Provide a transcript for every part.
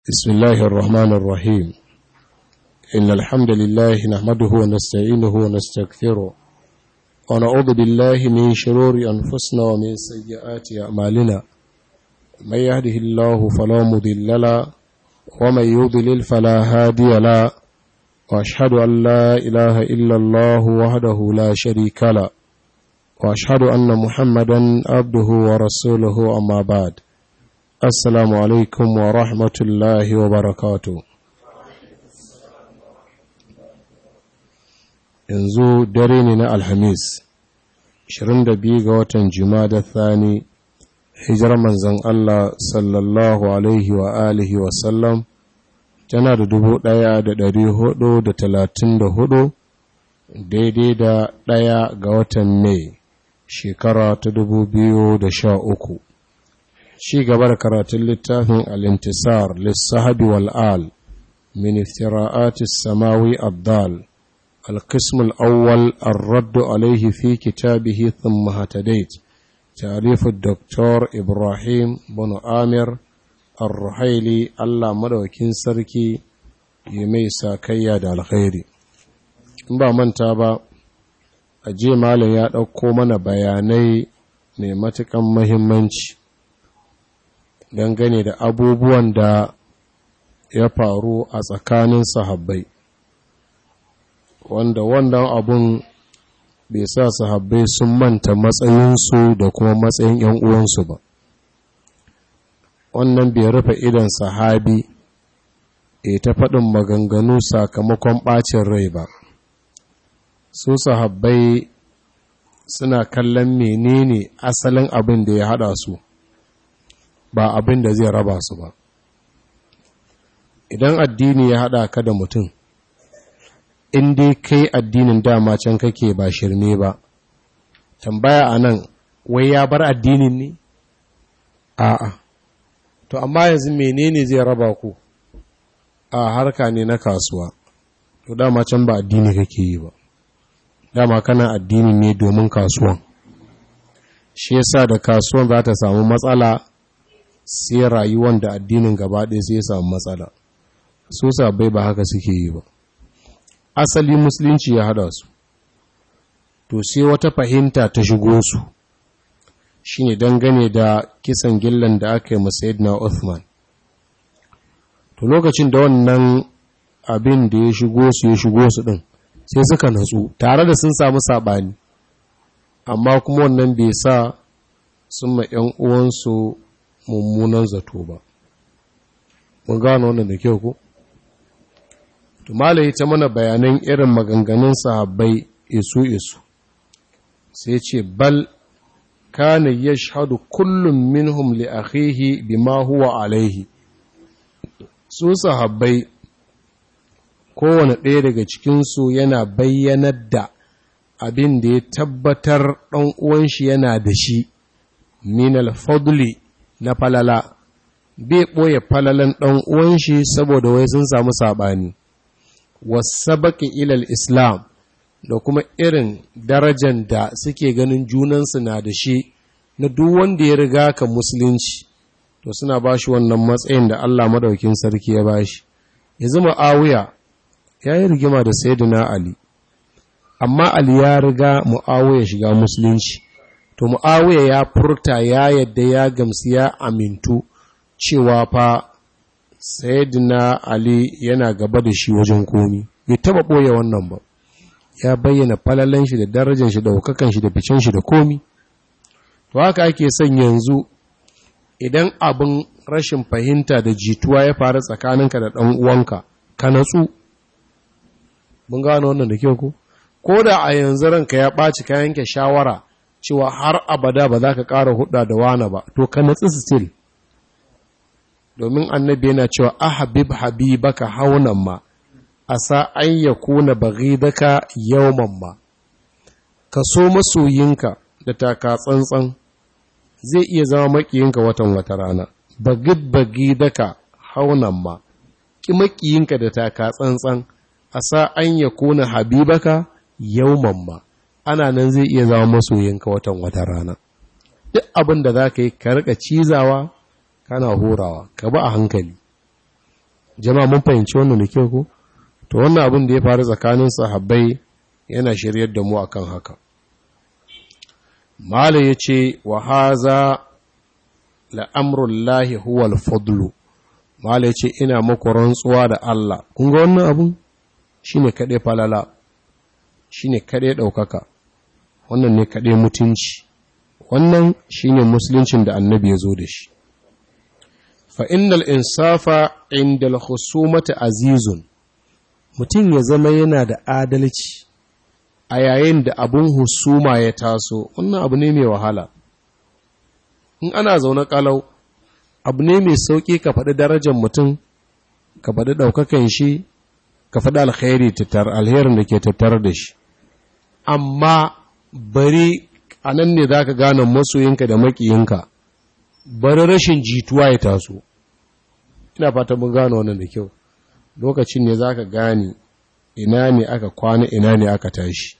بسم الله الرحمن الرحيم إن الحمد لله نحمده ونستعينه ونستغفره ونعوذ بالله من شرور أنفسنا ومن سيئات أعمالنا من يهده الله فلا مضل له ومن يضلل فلا هادي له وأشهد أن لا إله إلا الله وحده لا شريك له وأشهد أن محمدا عبده ورسوله أما بعد Assalamu alaikum wa rahmatullahi wa barakatu. Yanzu dare ne na Alhamis, 22 ga watan Jumada Thani, hijar manzan Allah sallallahu Alaihi wa alihi wa sallam, tana da dubu ɗaya da ɗari hudu da talatin da hudu, daidai da ɗaya ga watan Mai, shekara ta dubu biyu da sha uku. ci gaba da karatun littafin al'intisar lissahabi wal'al min iftira'atis samawi abdal alkismul awwal arraddu alaihi fi kitabihi thumma hatadait tarifu Dr. ibrahim bin amir arruhaili allah madaukin sarki yi mai sakayya da alkhairi in ba manta ba a je malam ya ɗauko mana bayanai mai matuƙan mahimmanci dangane da abubuwan da ya faru a tsakanin sahabbai wanda wannan abun bai sa sahabbai sun manta matsayinsu da kuma matsayin 'yan uwansu ba wannan bai rufe idan sahabi e ta faɗin maganganu sakamakon ɓacin rai ba su sahabbai suna kallon menene asalin abin da ya haɗa su ba abin da zai raba su ba idan addini ya haɗa ka da mutum in dai kai addinin dama can kake ba shirme ba tambaya a nan wai ya bar addinin ne a'a to amma yanzu menene zai raba ku a harka ne na kasuwa to dama can ba addini kake yi ba dama kana addini ne domin kasuwan shi yasa da kasuwan za ta samu matsala sai rayuwan da addinin gaba ɗaya sai ya samu matsala su sabai ba haka suke yi ba asali musulunci ya hada su to sai wata fahimta ta shigo su shine dangane da kisan gillan da aka yi masayidina Uthman to lokacin da wannan abin da ya shigo su ya shigo su din sai suka natsu tare da sun samu sabani amma kuma wannan bai sa sun ma 'yan uwansu mummunan zato ba mun gano wannan da kyau ko to malai ta mana bayanan irin maganganun sahabbai isu isu sai ce bal kana yashhadu kullum minhum li akhihi bima huwa alaihi su sahabbai kowane ɗaya daga cikinsu yana bayyanar da abin da ya tabbatar ɗan uwan shi yana da shi min al-fadli na falala bai ɓoye falalan ɗan uwan shi saboda wai sun samu saɓani wasabaki ilal islam da kuma irin darajan da suke ganin junansu na da shi na duk wanda ya riga ka musulunci to suna ba shi wannan matsayin da Allah madaukin sarki ya ba shi yanzu mu'awiya ya yi rigima da sayyidina ali amma ali ya riga mu'awiya shiga musulunci to mu'awiya ya furta ya yadda ya gamsu ya amintu cewa fa sayyidina ali yana gaba da shi wajen komi bai taba boye wannan ba ya bayyana falalan shi da darajar shi da hukakan shi da ficen shi da komi to haka ake son yanzu idan abin rashin fahimta da jituwa ya faru tsakaninka da ɗan uwanka ka natsu mun gano wannan da kyau ko ko da a yanzu ranka ya ɓaci ka yanke shawara cewa har abada ba za ka ƙara hudda da wana ba to ka natsi still domin annabi yana cewa ahabib habibaka haunan ma asa an ya kuna baghidaka yawman ma ka so masoyinka da taka tsantsan zai iya zama makiyinka watan wata rana bagid bagidaka haunan ma ki makiyinka da taka tsantsan asa an ya kuna habibaka yawman ma ana nan zai iya zama masoyinka watan wata rana duk abin da za ka yi ka rika cizawa kana horawa ka ba a hankali jama'a mun fahimci wannan da kyau ko to wannan abin da ya faru tsakanin sahabbai yana shiryar da mu akan haka malai yace wa haza la amrullahi huwa al-fadlu malai yace ina muku rantsuwa da Allah kun ga wannan abun shine kade falala shine kade daukaka wannan ne kade mutunci wannan shine musuluncin da annabi ya zo da shi fa innal insafa inda al-khusumati azizun mutum ya zama yana da adalci a yayin da abun husuma ya taso wannan abu ne mai wahala in ana zaune kalau abu ne mai sauƙi ka faɗi darajar mutum ka faɗi ɗaukakan shi ka faɗi alkhairi tattar alherin da ke tattar da shi amma bari a nan ne za ka gane masoyinka da maƙiyinka bari rashin jituwa ya taso ina fata mun gane wannan da kyau lokacin ne za ka gane ina ne aka kwana ina ne aka tashi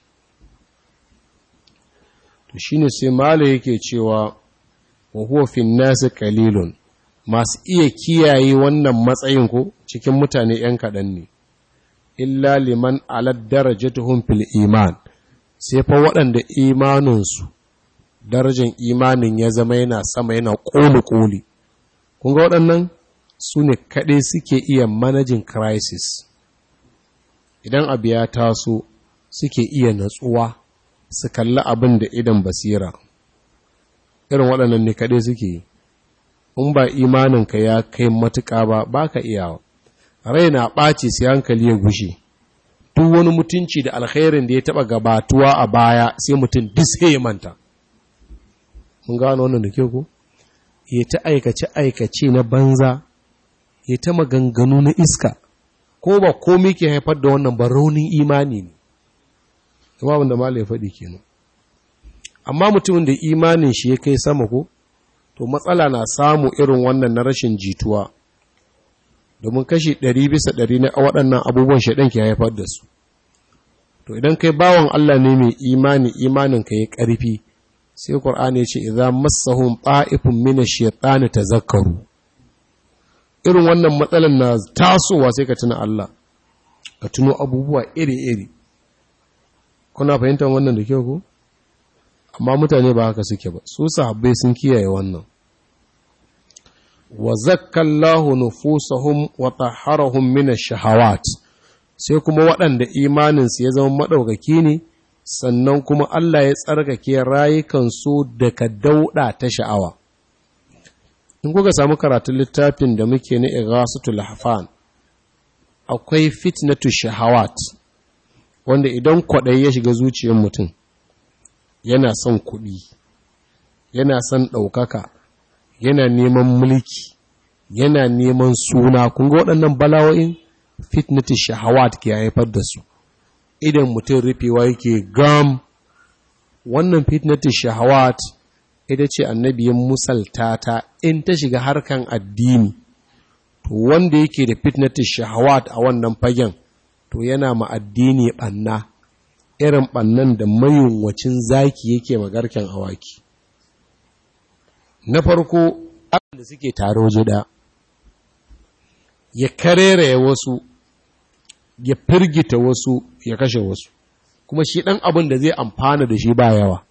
to shi ne sai mala yake cewa wa huwa fin nasi qalilun masu iya kiyaye wannan matsayin ko cikin mutane ‘yan kaɗan ne illa liman alad darajatuhum fil iman sai fa waɗanda imaninsu darajar imanin ya zama yana sama yana ƙoli-ƙoli kun ga waɗannan su ne kaɗai suke iya managing crisis idan abu ya taso suke iya natsuwa su kalli abin da idan basira irin waɗannan ne kaɗai suke yi in ba imaninka ya kai matuƙa ba ba ka iyawa rai na ɓaci sai hankali ya gushe duk wani mutunci da alkhairin da ya taɓa gabatuwa a baya sai mutum duk sai ya manta mun gano wannan da ke ku ya ta aikace-aikace na banza ya ta maganganu na iska ko ba komai ke haifar da wannan ba raunin imani ne kuma abin da mala ya faɗi kenan amma mutumin da imanin shi ya kai sama ko to matsala na samu irin wannan na rashin jituwa domin kashi ɗari bisa ɗari na waɗannan abubuwan shaɗan ke haifar da su to idan kai bawan Allah ne mai imani imanin ka ya ƙarfi sai Qur'ani ya ce idza massahum ta'ifun min ash-shaytani tazakkaru irin wannan matsalan na tasowa sai ka tuna Allah ka tuno abubuwa iri-iri kuna fahimtar wannan da kyau ko amma mutane ba haka suke ba su sahabbai sun kiyaye wannan wa zakkallahu nufusahum wa tahharahum min ash-shahawat sai kuma waɗanda imaninsu ya zama madaukaki ne sannan kuma Allah ya tsarkake rayukansu daga dauda ta sha'awa in kuka samu karatun littafin da muke na ighasatul hafan akwai fitnatu shahawat wanda idan kwaɗayi ya shiga zuciyar mutum yana son kuɗi yana son ɗaukaka yana neman mulki yana neman suna kun ga waɗannan bala'o'in fitnatu shahawat ke haifar da su idan mutum rufewa yake gam wannan fitnatu shahawat ita ce annabiyin musalta ta in ta shiga harkan addini to wanda yake da fitnatu shahawat a wannan fagen to yana ma addini ɓanna irin ɓannan da mayunwacin zaki yake magarken awaki na farko da suke tare waje ɗaya ya karere wasu ya firgita wasu ya kashe wasu kuma shi ɗan abin da zai amfana da shi ba yawa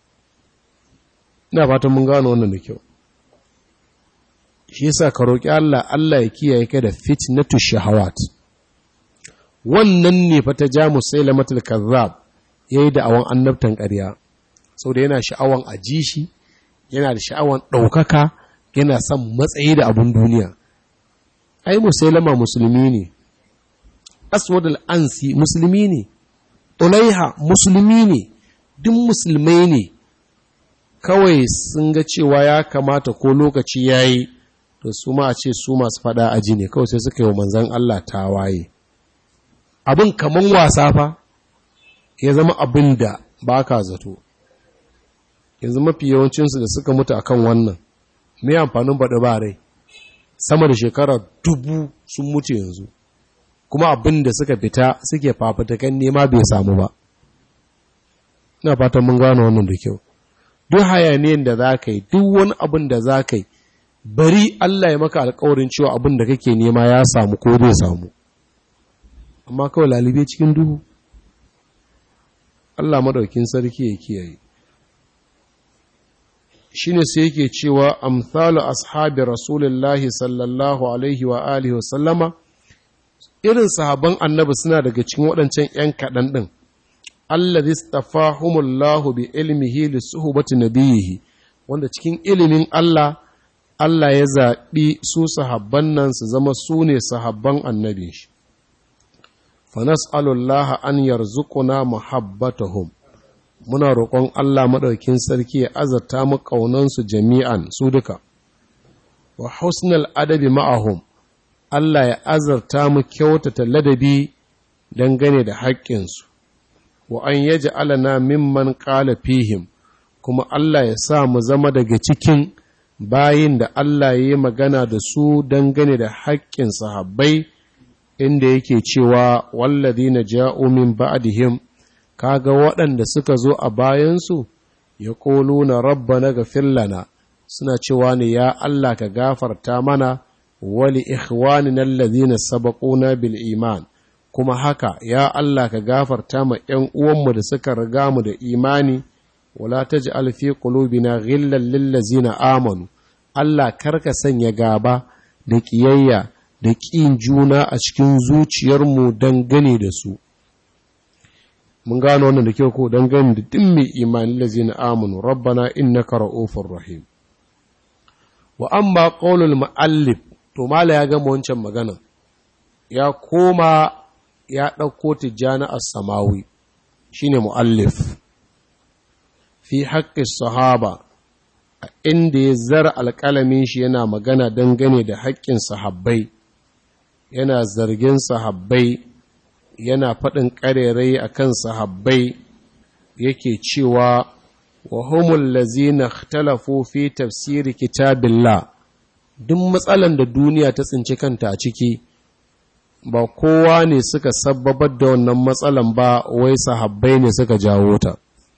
ina fatan mun gano wannan da kyau shi yasa ka roƙi Allah Allah ya kiyaye ka da fitnatu shahawat wannan ne fa ta ja musailamatul kazzab yayi da awan annabtan ƙarya saboda yana sha'awan aji shi yana da sha'awan ɗaukaka yana son matsayi da abun duniya ai musailama musulmi ne aswad al-ansi musulmi ne ulaiha musulmi ne duk musulmai ne kawai sun ga cewa ya kamata ko lokaci yayi to su ma a ce su masu fada aji ne kawai sai suka yi wa manzan Allah tawaye abin kaman wasa fa ya zama abin da ba ka zato yanzu mafi yawancinsu da suka mutu akan wannan mai amfanin baɗi ba rai sama da shekara dubu sun mutu yanzu kuma abin da suka fita suke fafatakan nema bai samu ba ina fatan mun gano wannan da kyau duk hayaniyan da za ka yi duk wani abin da za ka yi bari Allah ya maka alkawarin cewa abin da kake nema ya samu ko zai samu amma kawai lalibe cikin duhu Allah madaukin sarki ya kiyaye shine sai yake cewa amsalu ashabi rasulullahi sallallahu alaihi wa alihi wa sallama irin sahaban annabi suna daga cikin waɗancan ‘yan kaɗan ɗin, allazi stafahumullahu bi ilmihi li suhbati nabiyihi wanda cikin ilimin Allah, Allah ya zaɓi su sahabban nan su zama su ne sahabban annabin shi. Fanas'alullaha an yarzuquna muhabbatahum muna roƙon Allah maɗaukin sarki ya azarta mu ƙaunansu jami'an su duka, wa husnal adabi ma'ahum Allah ya azarta mu kyautata ladabi dangane da haƙƙinsu, wa an yaji alana mimman ƙala fihim, kuma Allah ya sa mu zama daga cikin bayin da Allah ya yi magana da su dangane da haƙƙin sahabbai inda yake cewa wallazi na ja'u min ba'dihim kaga waɗanda suka zo a bayansu ya ƙolo na rabba na gafir lana suna cewa ne ya Allah ka gafarta mana wali ikhwanina alladhina sabaquna bil iman kuma haka ya Allah ka gafarta ma ƴan uwanmu da suka riga mu da imani wala taj'al fi qulubina ghillan lil ladzina amanu Allah karka sanya gaba da kiyayya da ƙin juna a cikin zuciyarmu dangane da su mun gano wannan da kyau ko dangane da duk mai imani ladzina amanu rabbana innaka ra'ufur rahim wa amma qaulul muallif to mala ya gama wancan magana ya koma ya ɗauko tijjani a samawi shine mu'allif fi haƙƙin sahaba a inda ya zara alƙalamin shi yana magana dangane da haƙƙin sahabbai yana zargin sahabbai yana faɗin ƙarerai a kan sahabbai yake cewa wa humul lazina ikhtalafu fi tafsiri kitabillah duk matsalan da duniya ta tsinci kanta a ciki ba kowa ne suka sababar da wannan matsalan ba wai sahabbai ne suka jawo ta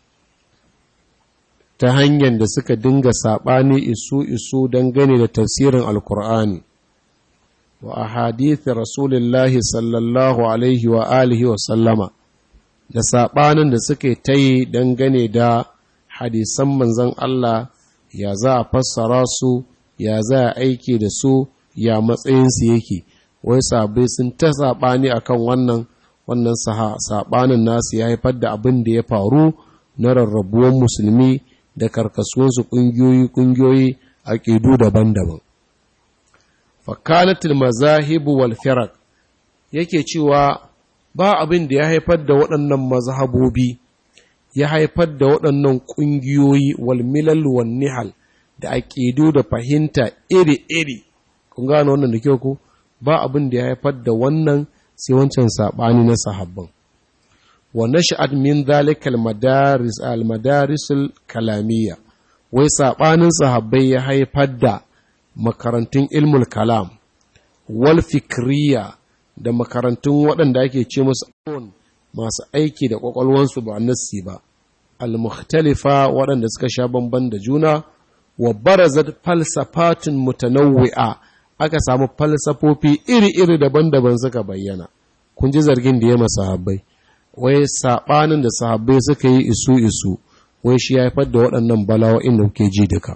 ta hanyar da suka dinga saɓani isu-isu dangane da tafsirin alkur'ani wa a hadithi rasulullahi sallallahu alaihi wa alihi wa sallama da saɓanin da suka ta yi dangane da hadisan manzan Allah ya za a fassara su ya za a aiki da su ya matsayinsu yake wai sabai sun ta saɓani a kan wannan wannan saɓanin nasu ya haifar da abin da ya faru na rarrabuwan musulmi da karkasuwansu ƙungiyoyi-ƙungiyoyi a ƙidu daban-daban fakanatul mazahibu wal firak yake cewa ba abin da ya haifar da waɗannan mazhabobi ya haifar da waɗannan ƙungiyoyi wal milal wal nihal da aƙidu da fahimta iri-iri kun gano wannan da kyau ko ba abin da ya haifar da wannan sai wancan saɓani na sahabban wa nash'ad min dhalika al-madaris al-madaris al-kalamiyya wai saɓanin sahabbai ya haifar da makarantun ilmul kalam wal fikriya da makarantun waɗanda ake ce musu masu aiki da ƙwaƙwalwansu ba nassi ba al-mukhtalifa waɗanda suka sha bamban da juna wa barazat falsafatun mutanawwi'a aka samu falsafofi iri-iri daban-daban suka bayyana kun ji zargin da ya masa sahabbai wai sabanin da sahabbai suka yi isu-isu wai shi ya haifar da waɗannan bala'o'in da kuke ji duka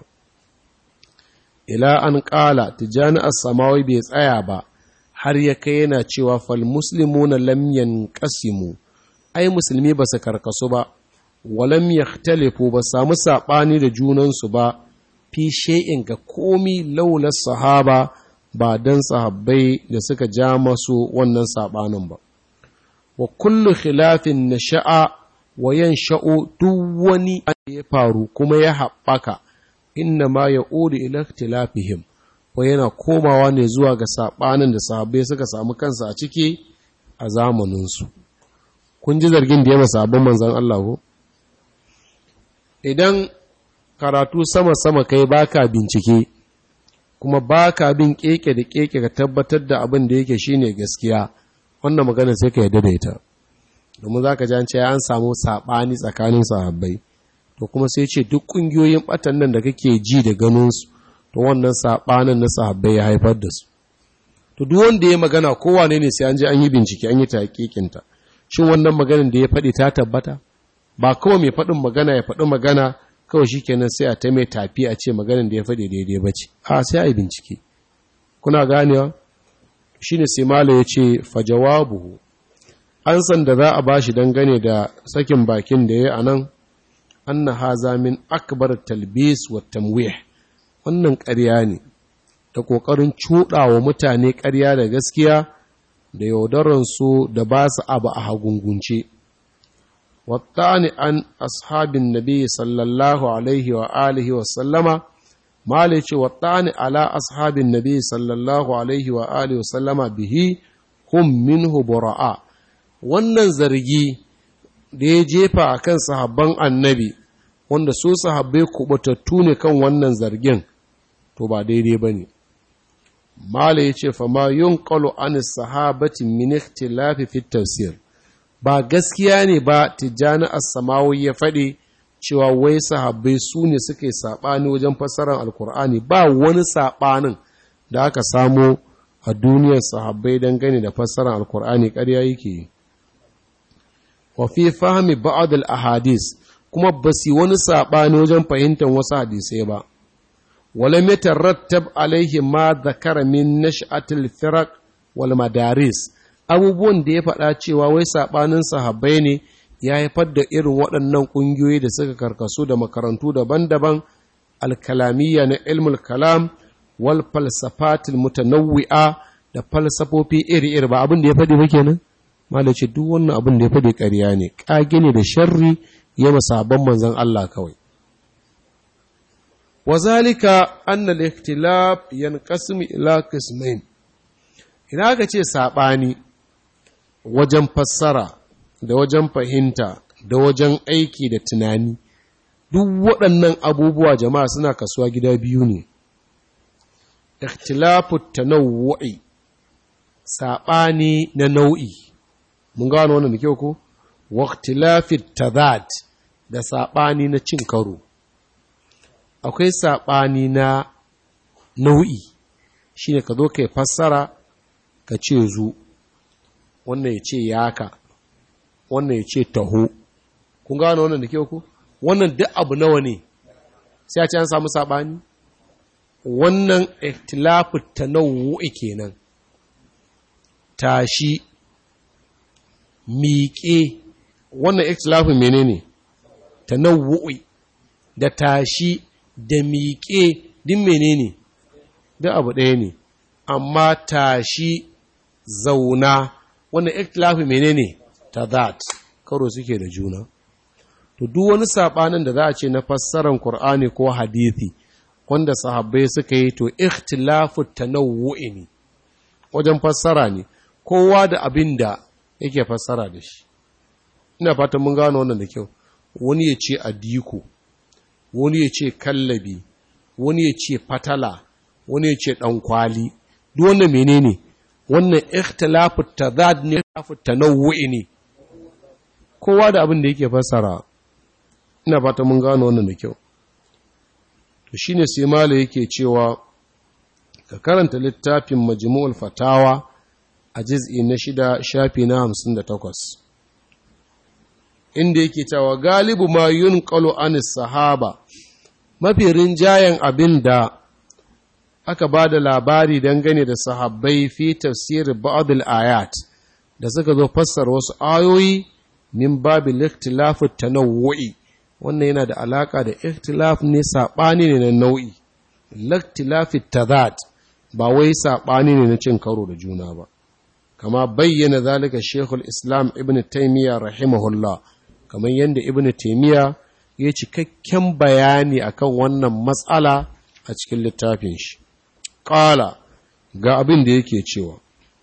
ila an ƙala tijani as-samawi bai tsaya ba har ya kai yana cewa fal muslimuna lam yanqasimu ai musulmi ba su karkasu ba walam yahtalifu ba samu sabani da junansu ba fi shay'in ga komi laula sahaba ba dan sahabbai da suka ja masu wannan sabanin ba wa kullu khilafin nasha'a wa yansha'u duk wani ya faru kuma ya haɓaka inna ma ya'udu ila ikhtilafihim wa yana komawa ne zuwa ga sabanin da sahabbai suka samu kansa a ciki a zamaninsu kun ji zargin da ya masa abin manzon Allah ko idan karatu sama-sama kai baka bincike kuma baka bin keke da keke ka tabbatar da abin da yake shine gaskiya wannan magana sai ka yadda da ita domin zaka ji an ce an samu sabani tsakanin sahabbai to kuma sai ce duk kungiyoyin batan nan da kake ji da ganin su to wannan saɓanin na sahabbai ya haifar da su to duk wanda ya magana kowane ne sai an je an yi bincike an yi taƙiƙinta shin wannan maganin da ya faɗi ta tabbata ba kawai mai faɗin magana ya faɗi magana kawai shi kenan sai a ta mai tafi a ce maganin da ya faɗi daidai ba ce a sai a yi bincike kuna ganewa shi ne sai mala ya ce fajawabuhu an san da za a ba shi dangane da sakin bakin da ya a nan an na haza min akbar talbis wa tamwih wannan ƙarya ne da ƙoƙarin cuɗa wa mutane ƙarya da gaskiya da yaudaransu da ba su abu a hagungunce wattani an ashabin nabi sallallahu alaihi wa alihi wa sallama male ce wattani ala ashabin nabi sallallahu alaihi wa alihi wa sallama bihi hum minhu bura'a wannan zargi da ya jefa a kan sahabban annabi wanda su sahabbai kubutattu ne kan wannan zargin to ba daidai ba ne mala ya ce fama yun ƙalo an sahabati min ikhtilafi fi tafsir ba gaskiya ne ba tijjani as-samawi ya faɗi cewa wai sahabbai su ne suke saɓani wajen fassarar alkur'ani ba wani saɓanin da aka samo a duniyar sahabbai dangane da fassarar alkur'ani ƙarya yake yi wa fi fahimi ba'd al-ahadis kuma basi wani saɓani wajen fahimtar wasu hadisai ba ولم يترتب عليه ما ذكر من نشأة الفرق والمدارس abubuwan da ya faɗa cewa wai saɓanin sahabbai ne ya haifar da irin waɗannan ƙungiyoyi da suka karkasu da makarantu daban-daban alkalamiyya na ilmul kalam wal falsafatil mutanawwi'a da falsafofi iri-iri ba abin da ya faɗi ba kenan malace duk wannan abin da ya faɗi ƙarya ne ƙage ne da sharri ya masabban manzon Allah kawai وذلك أن الاختلاف ينقسم إلى قسمين idan aka ce saɓani wajen fassara da wajen fahimta da wajen aiki da tunani duk waɗannan abubuwa jama'a suna kasuwa gida biyu ne ikhtilafu tanawwu'i saɓani na nau'i mun gano wannan da kyau ko wa ikhtilafi tadad da saɓani na cin karo akwai saɓani na nau'i shi ne ka zo ka yi fassara ka ce zu wannan ya ce yaka wannan ya ce taho kun gano wannan da kyau ku wannan duk abu nawa ne sai a ce an samu saɓani wannan ikhtilafu tanawwu'i kenan tashi miƙe wannan ikhtilafu menene tanawwu'i da tashi da miƙe din menene duk abu ɗaya ne amma tashi zauna wannan ikhtilafi menene tadat karo suke da juna to duk wani sabanin da za a ce na fassarar Qur'ani ko hadisi wanda sahabbai suka yi to ikhtilafu tanawwu'i ne wajen fassara ne kowa da abin da yake fassara da shi ina fatan mun gano wannan da kyau wani ya ce adiko wani ya ce kallabi wani ya ce fatala wani ya ce ɗankwali duk wannan menene wannan ikhtilafu tadad ne ikhtilafu tanawwu'i ne kowa da abin da yake fassara ina fata mun gano wannan da kyau to shine sai mala yake cewa ka karanta littafin majmu'ul fatawa a juz'i na shida shafi na hamsin da takwas inda yake cewa galibu ma yunqalu anis sahaba mafi rinjayen abin da aka ba da labari dangane da sahabbai fi tafsir ba'd ayat da suka zo fassara wasu ayoyi min babil ikhtilaf tanawwu'i wannan yana da alaka da ikhtilaf ne sabani ne na nau'i ikhtilaf tadad ba wai sabani ne na cin karo da juna ba kama bayyana zalika shekul islam ibn taymiya rahimahullah kamar yadda ibn taymiya ya cikakken bayani akan wannan matsala a cikin littafin shi ƙala ga abin da yake cewa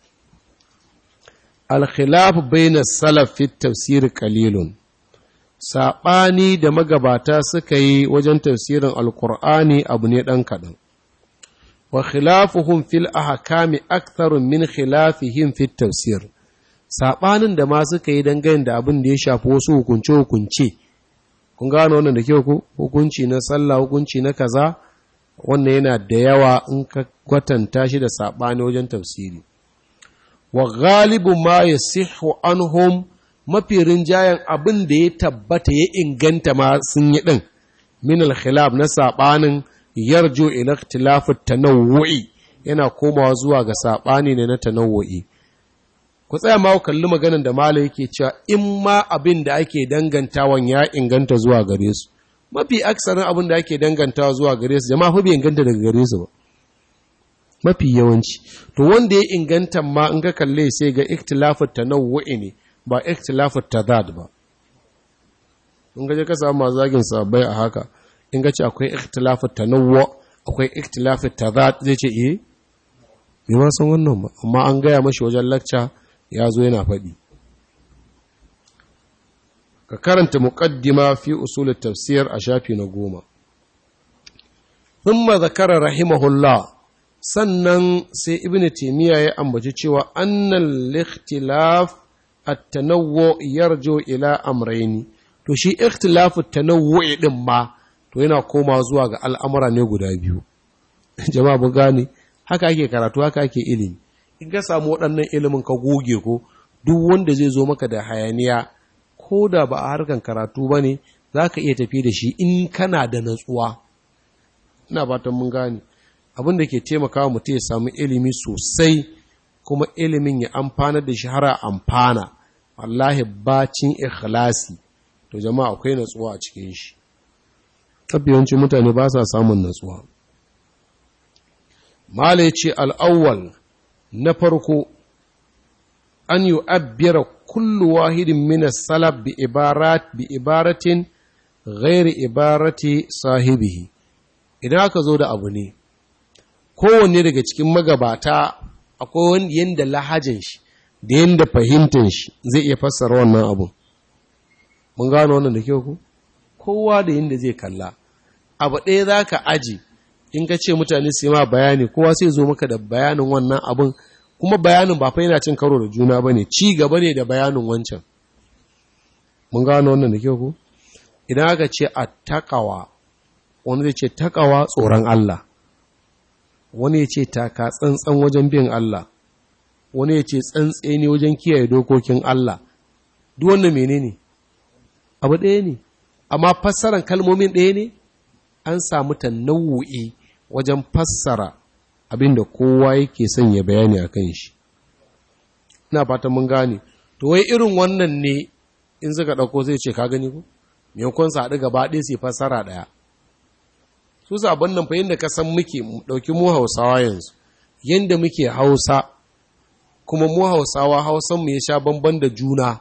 alkhilaf bayna salaf fi tafsir qalilun saɓani da magabata suka yi wajen tafsirin alkur'ani abu ne ɗan kaɗan wa khilafuhum fil ahkami aktharun min khilafihim fit tafsir saɓanin da ma suka yi dangane da abin da ya shafi wasu hukunce hukunce kun gano wannan da kyau ku hukunci na sallah hukunci na kaza wannan yana da yawa in ka kwatanta shi da saɓani wajen tafsiri wa galibu ma ya sihu anhum mafi rinjayen abin da ya tabbata ya inganta ma sun yi ɗin min al-khilaf na saɓanin yarjo ila ikhtilafut tanawwu'i yana komawa zuwa ga saɓani ne na tanawwu'i ku tsaya ma kalli maganar da mala yake cewa in ma abin da ake dangantawan ya inganta zuwa gare su mafi aksarin abin da ake dangantawa zuwa gare su jama'a fa bai inganta daga gare su ba mafi yawanci to wanda ya inganta ma in ka kalle sai ga ikhtilafut tanawwu'i ne ba ikhtilafut tadad ba in ga je ka samu masu zagin sabai a haka in ga ce akwai ikhtilafut tanawwu akwai ikhtilafut tadad zai ce eh bai ma san wannan ba amma an gaya mashi wajen lakca ya zo yana faɗi ka karanta muqaddima fi usul tafsir a shafi na goma thumma zakara rahimahullah sannan sai ibnu taymiya ya ambaci cewa annal ikhtilaf at-tanawwu yarju ila amrayni to shi ikhtilafu at-tanawwu din ma to yana koma zuwa ga al'amura ne guda biyu jama'a bu gane haka ake karatu haka ake ilimi in ka samu waɗannan ilimin ka goge ko duk wanda zai zo maka da hayaniya ko da ba a harkan karatu ba ne za ka iya tafi da shi in kana da natsuwa ina fatan mun gane abin da ke taimakawa mutum ya samu ilimi sosai kuma ilimin ya amfana da shi har amfana wallahi bacin ikhlasi to jama'a akwai natsuwa a cikin shi tabbiyancin mutane ba sa samun natsuwa mala ce al'awwal na farko an yi abbira kullu wahidin mina salab bi ibaratin ghairi ibarati sahibihi idan aka zo da abu ne kowanne daga cikin magabata akwai wani yadda lahajin shi da yadda fahimtar shi zai iya fassara wannan abu mun gano wannan da kyau ku kowa da yadda zai kalla abu ɗaya za ka aji in ka ce mutane su ma bayani kowa sai zo maka da bayanin wannan abin kuma bayanin ba fa yana cin karo da juna ba ne ci gaba ne da bayanin wancan mun gano wannan da kyau ku idan aka ce a takawa wani zai ce takawa tsoron Allah wani ya ce taka tsantsan wajen bin Allah wani ya ce tsantseni wajen kiyaye dokokin Allah duk wannan menene abu ɗaya ne amma fassaran kalmomin ɗaya ne an samu tanawu'i wajen fassara abinda kowa yake son ya bayani a kan shi ina fata mun gane to wai irin wannan ne in suka ɗauko zai ce ka gani ko maimakon su haɗu gaba ɗaya su fassara ɗaya su sabon nan fa yadda ka san muke ɗauki mu hausawa yanzu yadda muke hausa kuma mu hausawa hausan mu ya sha bamban da juna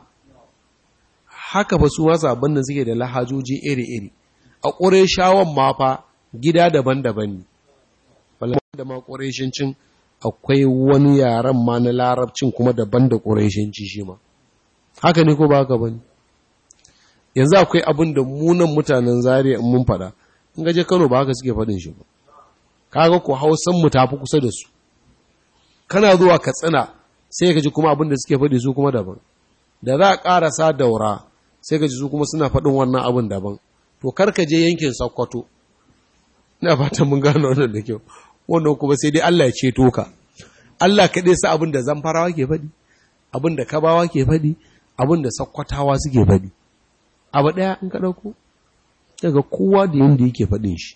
haka fa su wasa abin da suke da lahajoji iri-iri a ƙureshawan ma fa gida daban-daban ne balama da ma ƙureshincin akwai wani yaren ma na larabcin kuma daban da ƙureshinci shi ma haka ne ko ba haka bane yanzu akwai abin da munan mutanen zariya in mun faɗa in gaje kano ba haka suke faɗin shi ba kaga ko hausan mu tafi kusa da su kana zuwa katsina sai ka ji kuma abin da suke faɗi su kuma daban da za a ƙarasa daura sai ka ji su kuma suna faɗin wannan abin daban to karka je yankin Sokoto ina fatan mun gano wannan da kyau wannan kuma sai dai Allah ya ceto ka Allah kaɗai sa abin da zamfarawa ke faɗi abin da kabawa ke faɗi abin da sakkwatawa suke faɗi abu ɗaya in ka ɗauko daga kowa da yadda yake faɗin shi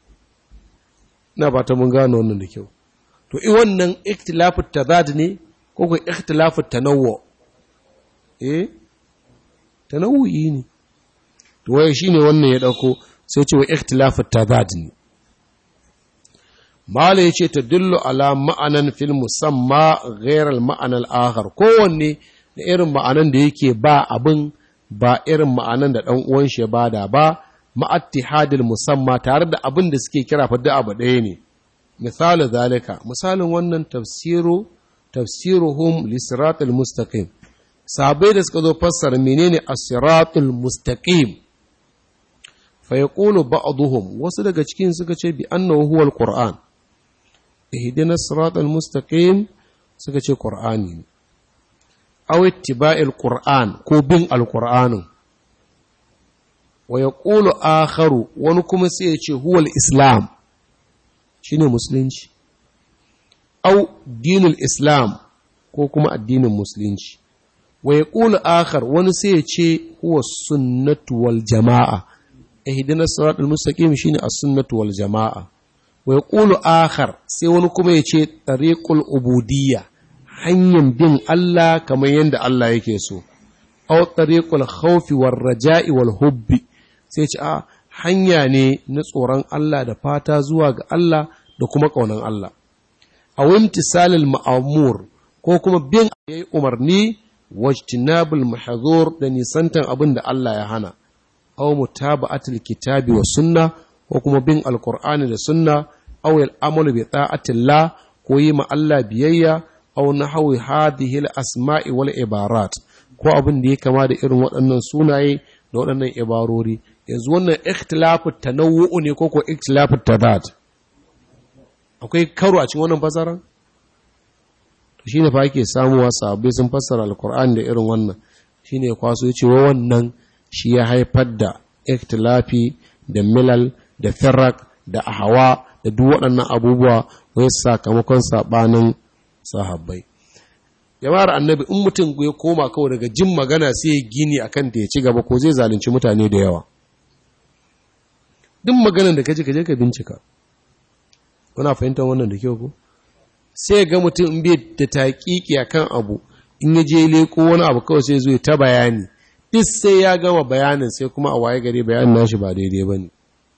ina fatan mun gano wannan da kyau to i wannan ikhtilafu tazad ne ko ko ikhtilafu tanawwu eh tanawu'i ne to waye shine wannan ya dauko sai ce wa ikhtilafu tadad ne mala yace tadullu ala ma'anan fil musamma ghayr al ma'ana al akhar kowanne da irin ma'anan da yake ba abin ba irin ma'anan da dan uwan shi ya bada ba ma'attihadil musamma tare da abin da suke kira fa da abu ɗaya ne misali zalika misalin wannan tafsiru tafsiruhum lisiratul mustaqim sahabbai da suka zo fassara menene as-siratul mustaqim fa yaqulu ba'dhum wasu daga cikin suka ce bi annahu huwa al-qur'an ihdina as-siratal mustaqim suka ce qur'ani ne aw ittiba'il qur'an ko bin al-qur'anin wa yaqulu akharu wani kuma sai ya ce huwa al-islam shine musulunci au dinul islam ko kuma addinin musulunci wa yaqulu akhar wani sai ya ce huwa sunnatu wal jama'a ihdinas siratal mustaqim shine as-sunnatu wal jama'a wa yaqulu akhar sai wani kuma ya ce tariqul ubudiyya hanyar bin Allah kamar yadda Allah yake so aw tariqul khawfi war raja'i wal hubbi sai ce a hanya ne na tsoron Allah da fata zuwa ga Allah da kuma ƙaunar Allah aw imtisalil ma'mur ko kuma bin yayi umarni wajtinabul mahzur da nisantan abin da Allah ya hana aw mutaba'atul kitabi wa sunna ko kuma bin alqur'ani da sunna aw al'amalu bi ta'atillah ko yi ma Allah biyayya aw nahwi hadhihi al-asma'i wal ibarat ko abin da ya kama da irin waɗannan sunaye da waɗannan ibarori yanzu wannan ikhtilafu tanawwu ne ko ko ikhtilafu tadad akwai karo a cikin wannan fasara to shine fa ake samuwa sahabbai sun fassara alqur'ani da irin wannan shine kwaso yace wa wannan shi ya haifar da ikhtilafi da milal da firrak da ahawa da duk waɗannan abubuwa wai sakamakon sabanin sahabbai jama'ar annabi in mutum ya koma kawai daga jin magana sai ya gini akan ta ya ci gaba ko zai zalunci mutane da yawa duk maganar da kaji kaje ka bincika kuna fahimtar wannan da kyau ko sai ga mutum in bai da taƙiƙi akan abu in ya je leko wani abu kawai sai zo ta bayani duk sai ya gama bayanin sai kuma a waye gari bayanin nashi ba daidai bane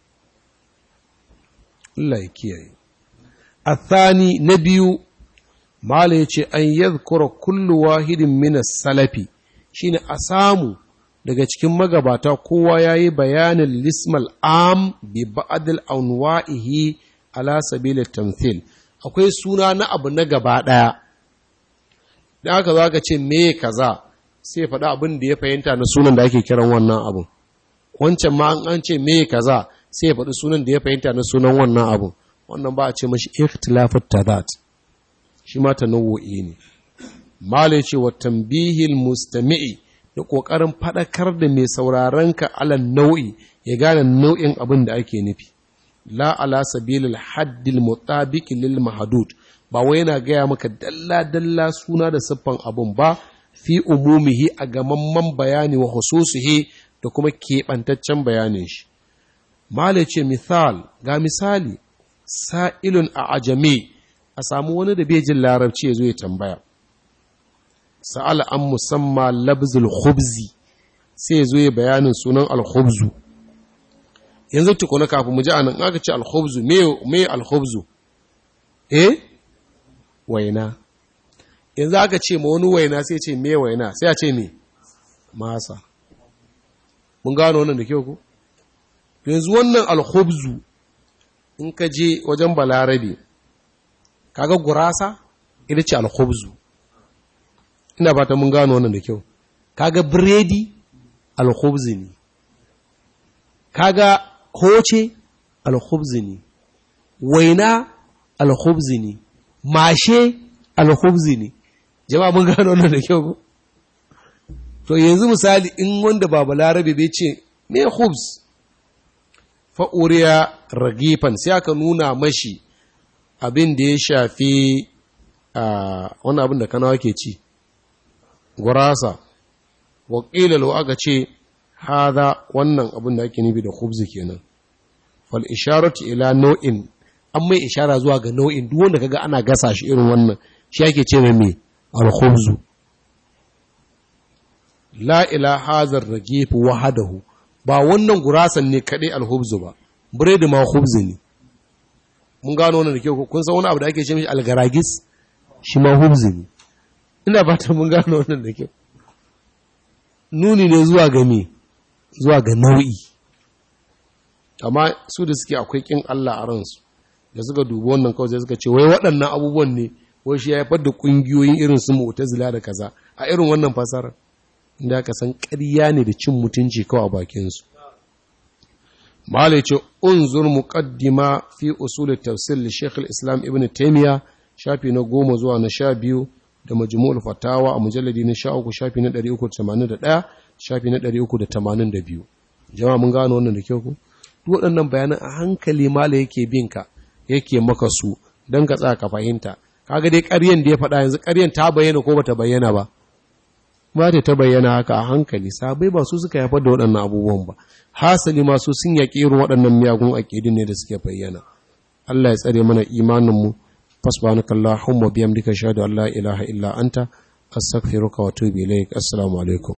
Allah ya kiyaye athani na biyu mala yace an yadhkura kullu wahidin min salafi shine a samu daga cikin magabata kowa yayi bayanin lismal am bi ba'd al-anwa'ihi ala sabil tamthil akwai suna na abu na gaba daya dan haka zaka ce me kaza sai faɗa abin da ya fahimta na sunan da ake kiran wannan abun wancan ma an ce me kaza sai ya faɗi sunan da ya fahimta na sunan wannan abun wannan ba a ce mashi ikhtilafut tadat shi ma tanawu'i ne mala ce wa tambihil mustami'i da kokarin fadakar da mai sauraron ka alan nau'i ya gane nau'in abin da ake nufi la ala sabilil haddil mutabiq lil mahdud ba wai yana gaya maka dalla dalla suna da siffan abun ba fi umumihi a gamamman bayani wa hususihi da kuma keɓantaccen bayanin shi mala ce misal ga misali sa'ilun a ajami a samu wani da bai jin larabci ya zo ya tambaya sa'ala an musamman labzul khubzi sai ya zo ya bayanin sunan alkhubzu yanzu tukuna kafin mu ji anan aka ce alkhubzu me alkhubzu eh waina yanzu aka ce ma wani waina sai ce me waina sai a ce me masa mun gano wannan da kyau ko yanzu wannan alkhubzu in ka je wajen balarabe kaga gurasa ita ce alkhubzu ina fata mun gano wannan da kyau kaga biredi alkhubzi ne kaga koce alkhubzi ne waina alkhubzi ne mashe alkhubzi ne jama'a mun gano wannan da kyau to yanzu misali in wanda ba balarabe bai ce me khubz fa'uriya ragifan sai aka nuna mashi abin da ya shafi a wani abin da kanawa ke ci gurasa wakilalau aka ce haza wannan abin da ake nufi da khubzi kenan fal isharatu ila nau'in an mai ishara zuwa ga nau'in duk wanda kaga ana gasa shi irin wannan shi ake ce mai me al khubzu la ila hazar ragif wahadahu ba wannan gurasan ne kadai al khubzu ba biredi ma khubzi ne mun gano wannan da kyau kun san wani abu da ake ce mishi algaragis shi ma hubzi ne ina fata mun gano wannan da kyau nuni ne zuwa ga me zuwa ga nau'i amma su da suke akwai kin Allah a ransu da suka dubi wannan kawai sai suka ce wai waɗannan abubuwan ne wai shi ya haifar da ƙungiyoyin irin su mu'tazila da kaza a irin wannan fasara inda aka san ƙarya ne da cin mutunci kawai a bakin su malai ce unzur muqaddima fi usul tafsir li Sheikh islam Ibn Taymiyyah shafi na goma zuwa na sha biyu da majmu'ul fatawa a mujalladi na sha uku shafi na ɗari uku da tamanin da ɗaya shafi na ɗari uku da tamanin da biyu jama'a mun gano wannan da kyau ku duk waɗannan bayanan a hankali mala yake bin ka yake maka su don ka tsaka fahimta kaga dai ƙaryen da ya faɗa yanzu ƙaryen ta bayyana ko bata bayyana ba ba ta ta bayyana haka a hankali sabai ba su suka haifar da waɗannan abubuwan ba hasali ma su sun yaƙi irin waɗannan miyagun aƙidin ne da suke bayyana Allah ya tsare mana imaninmu fasbanaka Allahumma biyamdika shahadu an la ilaha illa anta astaghfiruka wa atubu ilaik assalamu alaikum